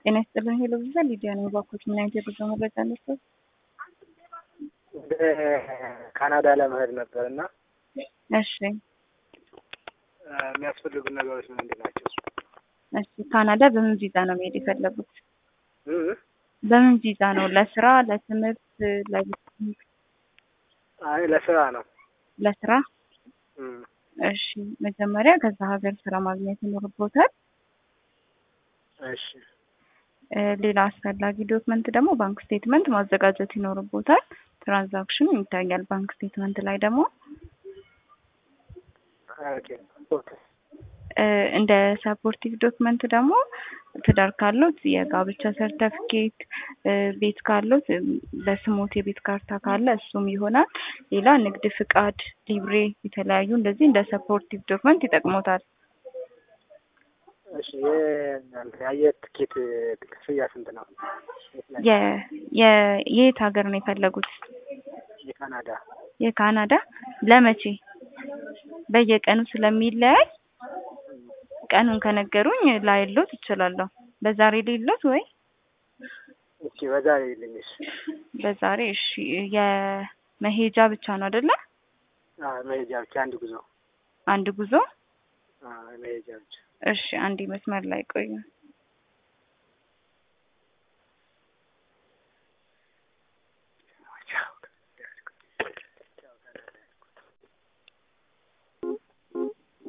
ጤና ይስጥልኝ ሄሎ ቪዛ ሊዲያ ነኝ። እባክዎት ምን አይነት የጉዞ መረጃ አለዎት? ወደ ካናዳ ለመሄድ ነበር እና እሺ የሚያስፈልጉ ነገሮች ምንድን ናቸው? እሺ ካናዳ በምን ቪዛ ነው መሄድ የፈለጉት? እም? በምን ቪዛ ነው? ለስራ፣ ለትምህርት፣ ለቢዝነስ? አይ ለስራ ነው። ለስራ። እም። እሺ መጀመሪያ ከዛ ሀገር ስራ ማግኘት ይኖርቦታል። እሺ እ ሌላ አስፈላጊ ዶክመንት ደግሞ ባንክ ስቴትመንት ማዘጋጀት ይኖርቦታል። ትራንዛክሽኑ ይታያል ባንክ ስቴትመንት ላይ ደግሞ ኦኬ ኦኬ እ እንደ ሰፖርቲቭ ዶክመንት ደግሞ ትዳር ካሉት የጋብቻ ሰርተፍኬት፣ ቤት ካሉት በስሞት የቤት ካርታ ካለ እሱም ይሆናል። ሌላ ንግድ ፍቃድ፣ ሊብሬ የተለያዩ እንደዚህ እንደ ሰፖርቲቭ ዶክመንት ይጠቅሞታል። እሺ የእናንተ የአየር ትኬት ክፍያ ስንት ነው? የ የ የት ሀገር ነው የፈለጉት? የካናዳ የካናዳ ለመቼ? በየቀኑ ስለሚለያይ ቀኑን ከነገሩኝ ላይሎት እችላለሁ። በዛሬ ሌሎት ወይ እሺ በዛሬ ይልኝሽ። በዛሬ እሺ። የመሄጃ ብቻ ነው አይደለ? አዎ መሄጃ ብቻ አንድ ጉዞ። አንድ ጉዞ። አዎ መሄጃ ብቻ። እሺ አንዴ መስመር ላይ ቆዩ።